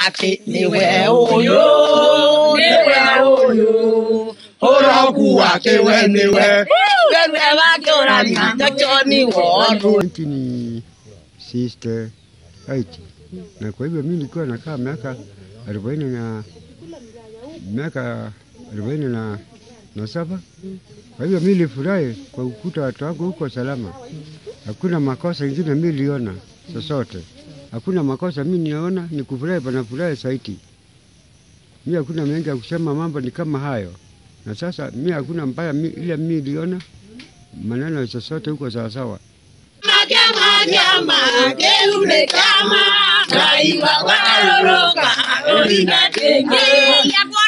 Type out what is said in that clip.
ake niwe uyu niwe uyu uroku wake we niwe wewe wake urania nacho ni woru Nchi ni sister aiti, na kwa hivyo mimi nilikuwa nakaa miaka arobaini na miaka arobaini na, na saba. Kwa hivyo mimi nilifurahi kwa ukuta watu wangu huko salama, hakuna makosa ingine mimi niliona sosote, hakuna makosa mimi niona, ni kufurahi panafurahi saiti. Mimi hakuna mengi ya kusema, mambo ni kama hayo, na sasa mimi hakuna mbaya mi, ile mimi niliona maneno sosote huko sawasawa. Majama jama kelume kama Kaiwa waroroka Olina tenge Yakwa